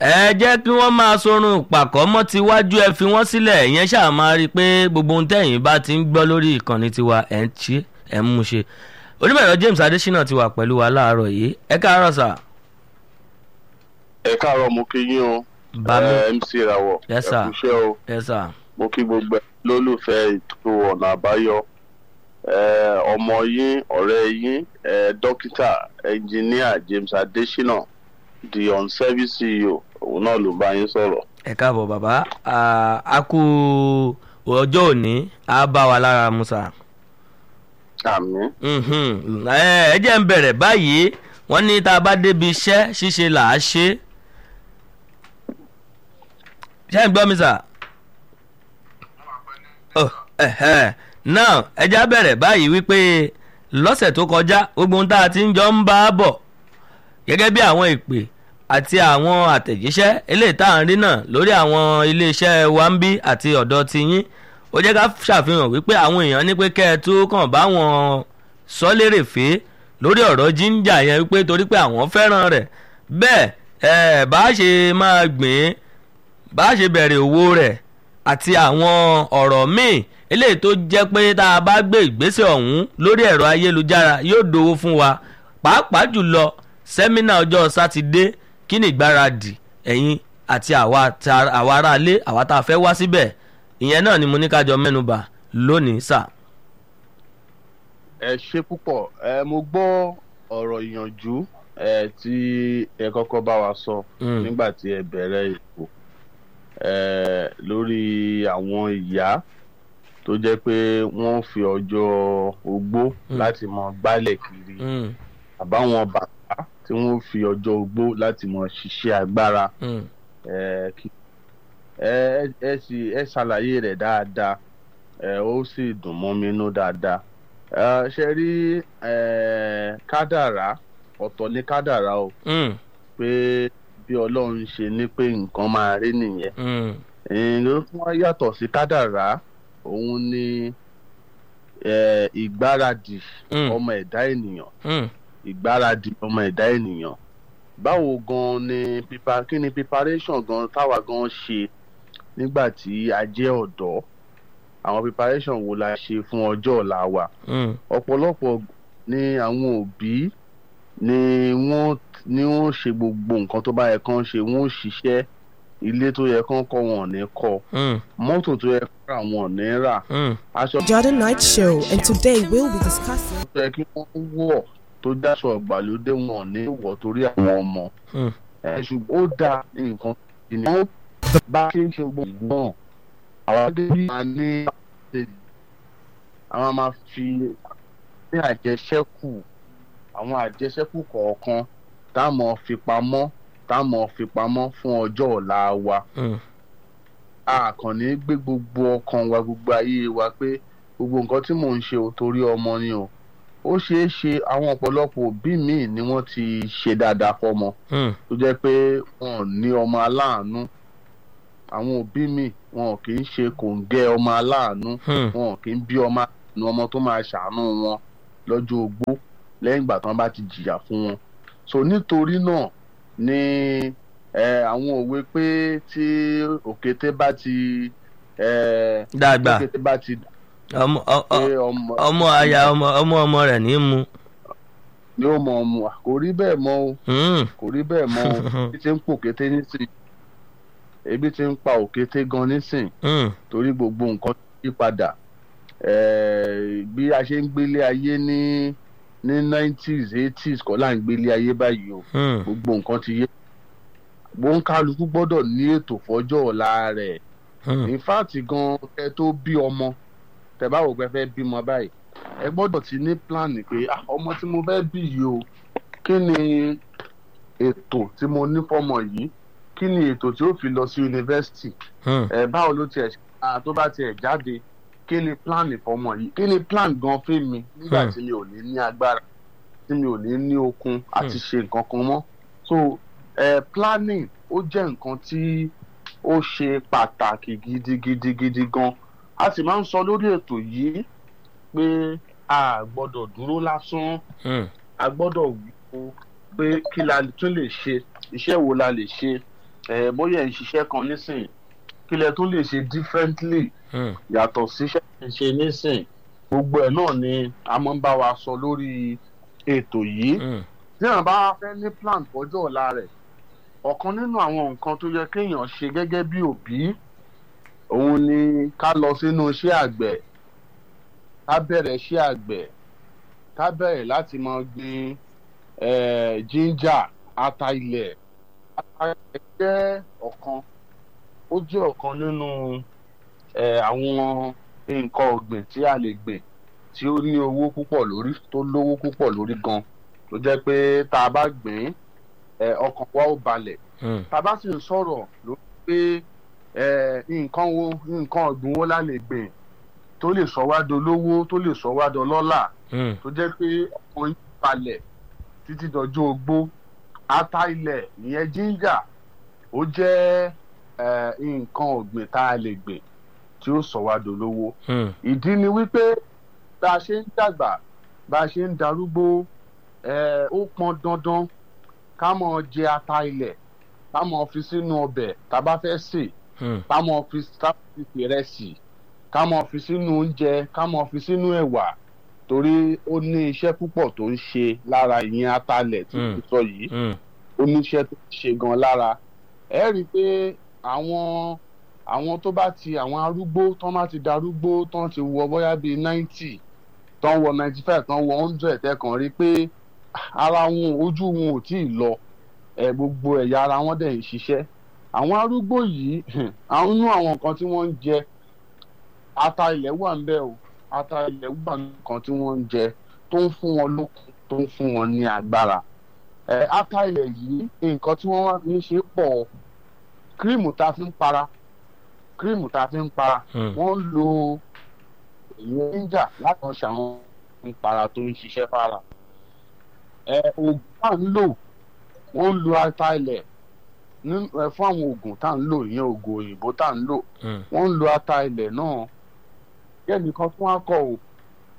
ẹ jẹ́ kí wọ́n máa sorun pàkọ́ mọ́ tiwájú ẹ fi wọ́n sílẹ̀ ìyẹn ṣáà máa rí i pé gbogbo ohun tẹ̀yìn bá ti ń gbọ́ lórí ìkànnì tiwa ẹ̀ ń ṣe ẹ̀ ń mú ṣe onímọ̀ẹ̀rọ James Adésínà ti wà pẹ̀lú wa láàárọ̀ yìí ẹ káàárọ̀ sà. ẹ káàárọ̀ mo kí yín o Bámi. ẹ MC Rawọ ẹ Yes, sir. kú iṣẹ́ o ẹ sà. mo kí gbogbo ẹ lólùfẹ́ ètò ọ̀nà àbáyọ ẹ ọmọ yín ọ̀rẹ́ yín ẹ dókítà ẹnjìníà James Adésínà the on-service CEO òun náà ló bá yín sọ̀rọ̀. ẹ káàbọ̀ bàbá Ah, a kú ọjọ́ òní á bá wa lára mu sà. àmín Mhm. ẹ ẹ jẹ́ ń bẹ̀rẹ̀ báyìí wọ́n ní tá a bá débi iṣẹ́ ṣíṣe là á ṣe. ṣé ń gbọ́ mi sà? Oh, ẹ̀hẹ́. now ẹ já bẹ̀rẹ̀ báyìí wípé lọ́sẹ̀ tó kọjá gbogbo ohun tá a ti ń jọ ń bá a bọ̀ gẹ́gẹ́ bí àwọn ìpè àti àwọn àtẹ̀jíṣẹ́ eléyìí tá à ń rí náà lórí àwọn iléeṣẹ́ wa ń bí àti ọ̀dọ̀ tiyín ó jẹ́ ká ṣàfihàn wípé àwọn èèyàn ní pé kẹ́ ẹ tó kàn bá wọn sọ lérè fèé lórí ọ̀rọ̀ jíńjà yẹn wípé torí pé àwọn fẹ́ràn rẹ̀ bẹ́ẹ̀ ẹ̀ bá ṣe máa gbìn bá ṣe bẹ̀rẹ̀ òwò rẹ̀ àti àwọn ọ̀rọ̀ míì eléyìí tó jẹ́ pé tá a bá gbé ìgbésẹ̀ ọ̀hún lórí ẹ̀rọ ayélujára yóò dowó fún wa pàápàá jùlọ sẹ́mínà ọjọ́ sátidé kí ni ìgbáradì ẹ̀yin àti àwa ta- àwa aráalé àwa tá a fẹ́ wá síbẹ̀ ìyẹn náà ni mo ní ká jọ mẹ́nubà lónìí sà. ẹ ṣe púpọ̀ ẹ mo gbọ́ ọ̀rọ̀ ìyànjú ẹ tí ẹ kọ́kọ́ bá wa sọ Mm. nígbà tí ẹ bẹ̀rẹ̀ ètò ẹ lórí àwọn ìyá tó jẹ́ pé wọ́n fi ọjọ́ ogbó Mm. láti mọ gbálẹ̀ kiri Mm, àbáwọn bàbá tí wọ́n fi ọjọ́ ogbó láti mọ ṣiṣẹ́ agbára mm, ẹ kí ẹ ẹ sì ẹ ṣàlàyé rẹ̀ dáadáa ẹ ó sì dùn mọ́ mi nú dáadáa ẹ ṣe rí ẹ kádàrá ọ̀tọ̀ ní kádàrá o mm, pé bí Ọlọ́run ṣe ní pé nǹkan máa rí nìyẹn mm, ẹ̀yìn ló tún wá yàtọ̀ sí kádàrá òun ni ẹ ìgbáradì Mm. ọmọ ẹ̀dá ènìyàn mm, ìgbáradì ọmọ ẹ̀dá ènìyàn báwo gan ni pipa kí ni preparation gan táwa gan ṣe nígbà tí a jẹ́ ọ̀dọ́ àwọn preparation wo la ṣe fún ọjọ́ ọ̀la wa mm, ọ̀pọ̀lọpọ̀ ni àwọn òbí ni wọ́n ni wọ́n ṣe gbogbo nǹkan tó bá yẹ kán ṣe wọ́n ṣiṣẹ́ ilé tó yẹ kán kọ́ wọn ò ní kọ́ mm, mọ́tò tó yẹ kán rà wọn ò ní rà mm, aṣọ Jordan Night Show, and today we'll be discussing. tó yẹ kí wọ́n wọ̀ tó dáṣọ ìgbàlódé wọn ò ní wọ̀ torí àwọn ọmọ mm. ẹ ṣùgbọ́n ó da nǹkan ìní wọn bá ṣe ń ṣe gbogbo náà àwọn adébí máa ní àwọn máa fi ní àjẹṣẹ́kù àwọn àjẹṣẹ́kù kọ̀ọ̀kan táwọn fi pamọ́ táwọn fi pamọ́ fún ọjọ́ ọ̀la wa Mm. a kàn ní gbé gbogbo ọkàn wa gbogbo ayé wa pé gbogbo nǹkan tí mò ń ṣe ò torí ọmọ ni o ó ṣeé ṣe àwọn ọ̀pọ̀lọpọ̀ òbí míì ni wọ́n ti ṣe dáadáa fọ́mọ Mm. tó jẹ́ pé wọn ò ní ọmọ aláàánú àwọn òbí mi wọn ò kì í ṣe kòǹgẹ́ ọmọ aláàánú Hmm. wọn ò kì í bí ọmọ aláàánú ọmọ tó máa ṣàánú wọn lọ́jọ́ ogbó lẹ́yìn ìgbà tí wọ́n bá ti jìyà fún wọn so nítorí náà ni eh, àwọn òwe pé tí òkété bá ti eh, dàgbà òkété bá ti ọmọ ọ- pé ọ- ọmọ ọmọ aya ọmọ ọmọ ọmọ rẹ̀ ní í mu. yóò mọ ọmọ kò rí bẹ́ẹ̀ mọ́ o Mm. kò rí bẹ́ẹ̀ mọ́ o ebi ti ń pòkété nísìn ebi ti ń pa òkété gan nísìn Mm. torí gbogbo nǹkan yí padà Eh, bí a ṣe ń gbélé ayé ní ní nineties eighties kọ́ là ń gbélé ayé báyìí o Mm. gbogbo nǹkan ti yé gbóńkálukú gbọ́dọ̀ ní ètò fọ́jọ́ ọ̀la rẹ̀ Mm. in fact gan kẹ́ tó bí ọmọ tẹ́ bá wò pé fẹ́ bímọ báyìí ẹ gbọ́dọ̀ ti ní plan pé ah, ọmọ tí mo fẹ́ bí yìí o kí ni ètò tí mo ní fọ́mọ yìí kí ni ètò tí ó fi lọ sí yunifásitì Mm. ẹ báwo ló tiẹ̀ ah, tó bá tiẹ̀ jáde kí ni plan fọ́mọ yìí kí ni plan gan fún mi nígbà Hmm. tí mi ò ní ní agbára tí mi ò ní ní okun àti ṣe nǹkan kan mọ́ so eh, planning ó jẹ́ nǹkan tí ó ṣe pàtàkì gidigidigidi gan a sì máa ń sọ lórí ètò yìí pé a gbọ́dọ̀ dúró lásán Mm. a gbọ́dọ̀ wò pé kí la tún lè ṣe iṣẹ́ wo la lè ṣe ẹ bóyá ẹ̀ ń ṣiṣẹ́ kan nísìn kí lẹ tún lè ṣe differently Hmm. yàtọ̀ síṣẹ́ ẹ̀ ń ṣe nísìn gbogbo ẹ̀ náà ni a máa ń bá wa sọ lórí ètò yìí Hmm. tí àwọn bá fẹ́ ní plan fọjọ́ ọ̀la rẹ̀ ọ̀kan nínú àwọn nǹkan tó yẹ kéèyàn ṣe gẹ́gẹ́ bí òbí òun ni ká lọ sínú iṣẹ́ àgbẹ̀ ká bẹ̀rẹ̀ iṣẹ́ àgbẹ̀ ká bẹ̀rẹ̀ láti máa gbin eh, ginger ata ilẹ̀ ata ilẹ̀ jẹ́ ọ̀kan ó jẹ́ ọ̀kan nínú eh, àwọn nǹkan ọ̀gbìn tí a lè gbìn tí ó ní owó púpọ̀ lórí tó lówó púpọ̀ lórí gan tó jẹ́ pé tá a bá gbìn ín ọkàn wa ó balẹ̀ Hmm. tá a bá sì ń sọ̀rọ̀ lórí pé eh, nǹkan wo nǹkan ọ̀gbìn wo la lè gbìn tó lè sọ wá dolówó tó lè sọ wá dọlọ́là Hmm. tó jẹ́ pé ọkàn yín balẹ̀ títí dọjọ́ ogbó ata ilẹ̀ ìyẹn ginger ó jẹ́ eh, nǹkan ọ̀gbìn tá a lè gbìn tí ó sọ wá dolówó Hmm. ìdí ni wípé bá a ṣe ń dàgbà bá a ṣe ń darúgbó eh, ó pọn dandan ká mọ jẹ ata ilẹ̀ ká mọ fi sínú ọbẹ̀ tá a bá fẹ́ sè Hmm. ká mọ fi ká fi fi ìrẹsì ká mọ fi sínú oúnjẹ ká mọ fi sínú ẹ̀wà torí ó ní iṣẹ́ púpọ̀ tó ń ṣe lára ìyẹn atalẹ̀ tí Mm. mo sọ yìí Hmm. ó ní iṣẹ́ tó ń ṣe gan lára ẹ rí i pé àwọn àwọn tó bá ti àwọn arúgbó tán bá ti darúgbó tán ti wọ bóyá bíi ninety tán wọ ninety five tán wọ hundred ẹ kàn rí i pé ara wọn ojú wọn ò tíì lọ ẹ gbogbo ẹ̀yà ara wọn dẹ̀ ń ṣiṣẹ́ àwọn arúgbó yìí àwọn inú àwọn nǹkan tí wọ́n ń jẹ ata ilẹ̀ wà ń bẹ̀ o ata ilẹ̀ wà nǹkan tí wọ́n ń jẹ tó ń fún wọn lókun tó ń fún wọn ní agbára ẹ ata ilẹ̀ yìí nǹkan tí wọ́n wá fi ń ṣe pọ̀ kírímù tá a fi ń para kírímù tá a fi ń para Hmm. wọ́n ń lo ìyẹn níjà láti wọn ṣàwọn ìpara tó ń ṣiṣẹ́ fara ẹ oògùn tá à ń lò wọ́n ń lo ata ilẹ̀ ní- ẹ, fún àwọn oògùn tá à ń lò ìyẹn oògùn òyìnbó tá à ń lò Hmm. wọ́n ń lo ata ilẹ̀ náà kẹ́nìkan tún á kọ o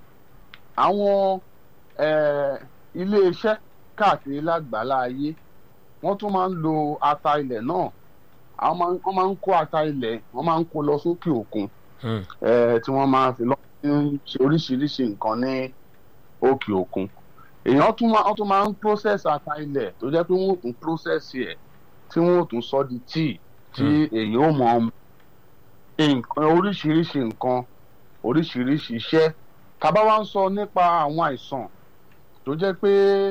àwọn eh, iléeṣẹ́ káàkiri lágbàlá ayé wọ́n tún máa ń lo ata ilẹ̀ náà àwọn máa ń- wọ́n máa ń kó ata ilẹ̀ wọ́n máa ń kó lọ sókè òkun Hmm. eh, tí wọ́n máa fi lọ ń ṣe oríṣiríṣi nǹkan ní òkè òkun èèyàn tún máa wọ́n tún máa ń process ata ilẹ̀ tó jẹ́ pé wọ́n ò tún process ẹ̀ tí wọ́n ò tún sọ di tíì tí èèyàn ò mọ̀ ọ́n nǹkan oríṣiríṣi nǹkan oríṣiríṣi iṣẹ́ tábà wá ń sọ nípa àwọn àìsàn tó jẹ́ pé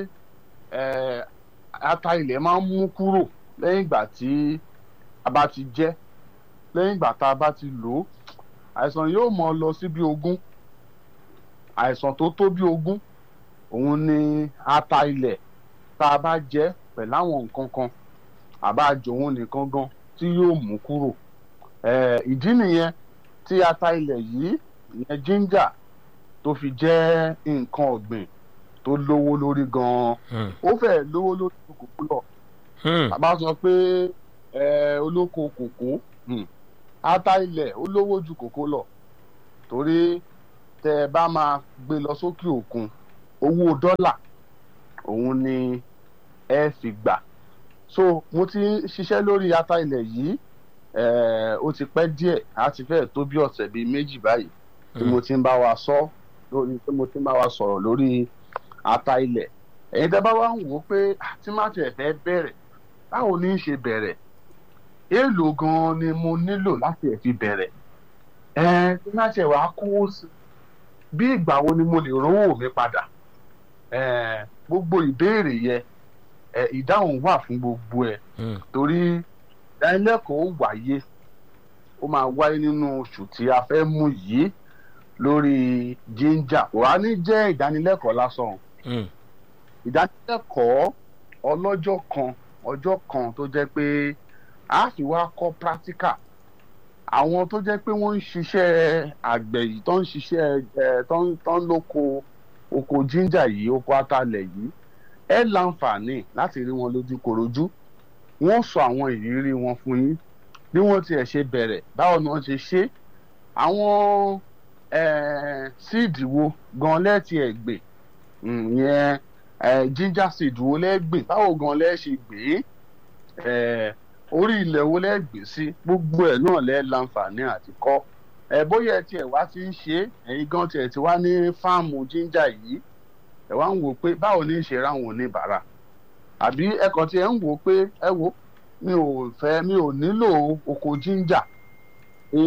eh, ata ilẹ̀ máa ń mú kúrò lẹ́yìn ìgbà tí a bá ti jẹ lẹ́yìn ìgbà tá a bá ti lò ó àìsàn yóò mọ lọ sí bí ogún àìsàn tó tó bí ogún òun ni ata ilẹ̀ tá a bá jẹ pẹ̀lú àwọn nǹkan kan àbá jòun nìkan gan tí yóò mú kúrò Eh, ìdí nìyẹn tí ata ilẹ̀ yìí ìyẹn ginger tó fi jẹ́ nǹkan ọ̀gbìn tó lówó lórí gan-an Hmm. ó fẹ́ lówó lórí kòkó lọ Hmm. bàbá sọ pé eh, olóko kòkó hmm, ata ilẹ̀ ó lówó ju kòkó lọ torí tẹ ẹ bá máa gbé lọ sókè òkun owó dọ́là òun ni ẹ fi gbà so mo ti ń ṣiṣẹ́ lórí ata ilẹ̀ yìí eh, ó ti pẹ́ díẹ̀ á ti fẹ́ tó bí ọ̀sẹ̀ bíi méjì báyìí tí mo ti ń bá wa sọ lórí tí mo ti ń bá wa sọ̀rọ̀ lórí ata ilẹ̀ ẹ̀yin tẹ́ bá wá ń wò ó pé "Ah, tí má tiẹ̀ fẹ́ bẹ̀rẹ̀ báwo ní í ṣe bẹ̀rẹ̀ èèlò gan-an ni mo nílò láti ẹ̀ fi bẹ̀rẹ̀ ẹ̀ tí má tiẹ̀ wá kówó sí bí ìgbà wo ni mo lè rówó mi padà ẹ̀ gbogbo ìbéèrè yẹ ẹ̀ ìdáhùn wà fún gbogbo ẹ̀ Hmm. torí ìdánilẹ́kọ̀ọ́ ó wáyé ó máa wáyé nínú oṣù tí a fẹ́ mú yìí lórí ginger kò wá ní jẹ́ ìdánilẹ́kọ̀ọ́ lásán Hmm. ìdánilẹ́kọ̀ọ́ ọlọ́jọ́ kan ọjọ́ kan tó jẹ́ pé a fi wá kọ́ practical àwọn tó jẹ́ pé wọ́n ń ṣiṣẹ́ àgbẹ̀ yìí tó ń ṣiṣẹ́ ẹ̀ tó ń tó ń lóko oko ginger yìí oko atalẹ̀ yìí ẹ láǹfààní láti rí wọn lójú korojú wọ́n sọ àwọn ìrírí wọn fún yín bí wọ́n tiẹ̀ ṣe bẹ̀rẹ̀ báwo ni wọ́n ṣe ṣe àwọn eh, síìdì wo gan lẹ́ẹ̀tì ẹ̀ gbè ìyẹn eh, ginger seed wo lẹ́ẹ̀ gbìn báwo gan lẹ́ẹ̀ ṣe gbé eh, orí ilẹ̀ wo lẹ́ gbé sí gbogbo ẹ̀ náà lẹ́ láǹfààní àti kọ́ ẹ bóyá ẹ tiẹ̀ wá ti ń ṣe é ẹ̀yin gan tiẹ̀ ti wá ní fáàmù jíńjà yìí ẹ wá ń wò pé báwo ní í ṣe ráwọn oníbàárà àbí ẹ kàn tiẹ̀ ń wò pé ẹ wo mi ò fẹ́ mi ò nílò oko jíńjà pé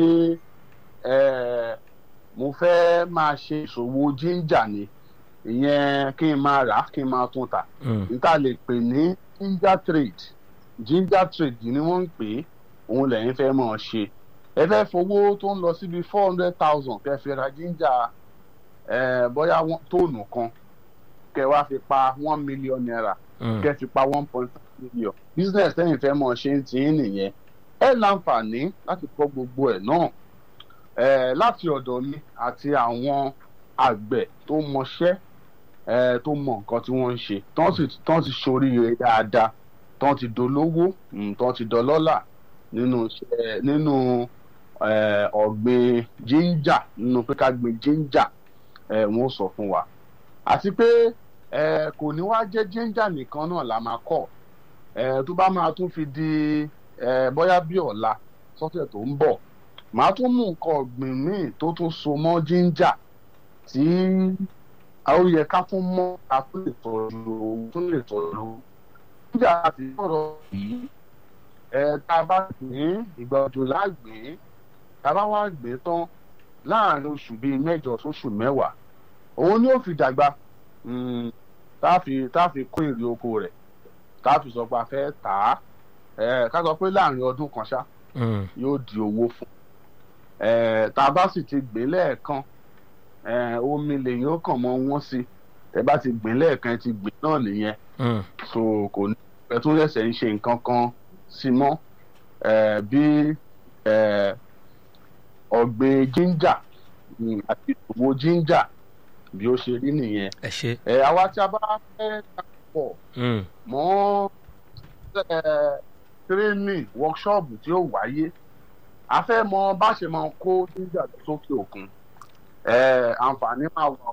ẹ mo fẹ́ máa ṣe ìṣòwò jíńjà ni ìyẹn kí n máa rà á kí n máa tún tà Mm. níta lè pè ní ginger trade ginger trade ni wọ́n ń pè é òun lẹ́yìn fẹ́ mọ̀ ọ́ ṣe ẹ fẹ́ fowó tó ń lọ síbi four hundred thousand kẹ́ fi ra ginger ẹ bóyá wọ́n- tóònù kan kẹ́ wá fi pa one million naira Mm. kẹ́ fi pa one point five million business tẹ́yìn fẹ́ mọ̀ ṣe ń tì í nìyẹn ẹ láǹfààní láti kọ́ gbogbo ẹ̀ náà ẹ láti ọ̀dọ̀ mi àti àwọn àgbẹ̀ tó mọṣẹ́ ẹ tó mọ nǹkan tí wọ́n ń ṣe tán sì tán ti ṣoríire dáadáa tán ti dolówó mm, tán ti dọlọ́là nínú iṣẹ́ nínú ẹ, ọ̀gbìn jíńjà nínú pé ká gbin jíńjà ẹ wọ́n sọ fún wa àti pé ẹ kò ní wá jẹ́ jíńjà nìkan náà la máa kọ́ ẹ tó bá máa tún fi di ẹ bóyá bí ọ̀la sọ́tẹ̀ tó ń bọ̀ màá tún mú nǹkan ọ̀gbìn míì tó tún so mọ́ jíńjà tí a ó yẹ ká tún mọ́ a tún lè tọ́jú tún lè tọ́jú jíńjà àti sọ̀rọ̀ yìí ẹ tá a bá gbìn ìgbà òjò lágbìn tá a bá wá gbìn tán láàrin oṣù bíi mẹ́jọ sóṣù mẹ́wàá òun ni ó fi dàgbà mm, tá a fi tá a fi kó èrè oko rẹ̀ tá a fi sọ pé a fẹ́ tà á ẹ ká sọ pé láàrin ọdún kan ṣá Mm. yóò di owó fún ẹ tá a bá sì ti gbìn lẹ́ẹ̀kan ẹ omi lèyìn ó kàn mọ́ wọ́n sí ẹ bá ti gbìn lẹ́ẹ̀kan ẹ ti gbìn náà nìyẹn Mm. so kò ní ẹ tún ṣẹ̀ṣẹ̀ ń ṣe nǹkan kan sí mọ́ ẹ bí ẹ ọ̀gbìn jíńjà mm, àti ìṣòwò jíńjà bí ó ṣe rí nìyẹn ẹ ṣe. ẹ àwa tí a bá fẹ́ pọ̀ Mm. mọ́ ẹ training workshop tí ó wáyé a fẹ́ mọ bá ṣe máa kó jíńjà lọ sókè òkun ẹ àǹfààní máa wà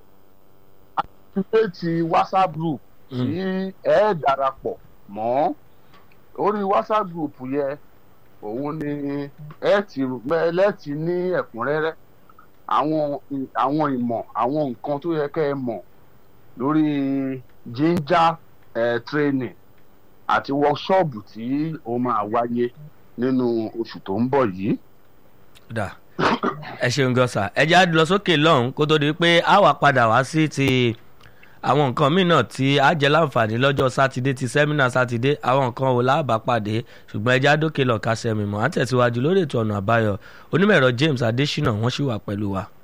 activate whatsapp group tí Mm. ẹ darapọ̀ mọ́ orí whatsapp group yẹ òun ni ẹ ti lẹ́ẹ̀tì ní ẹ̀kúnrẹ́rẹ́ àwọn àwọn ìmọ̀ àwọn nǹkan tó yẹ kẹ́ ẹ mọ̀ lórí ginger eh, training àti workshop tí ó máa wáyé nínú oṣù tó ń bọ̀ yìí. dà ẹ ṣeun gan sa ẹ já lọ sókè lọ́hùn kó tó di pé a wà padà wá sí ti àwọn nǹkan míì náà tí a jẹ láǹfààní lọ́jọ́ sátidé ti sẹ́mínà sátidé àwọn nǹkan wo láàbà pàdé ṣùgbọ́n ẹ já dókè lọ́ka sẹ́mi mọ́ àtẹ̀síwájú lórí ètò ọ̀nà àbáyọ onímọ̀ ẹ̀rọ James Adésínà wọ́n sì wà pẹ̀lú wa.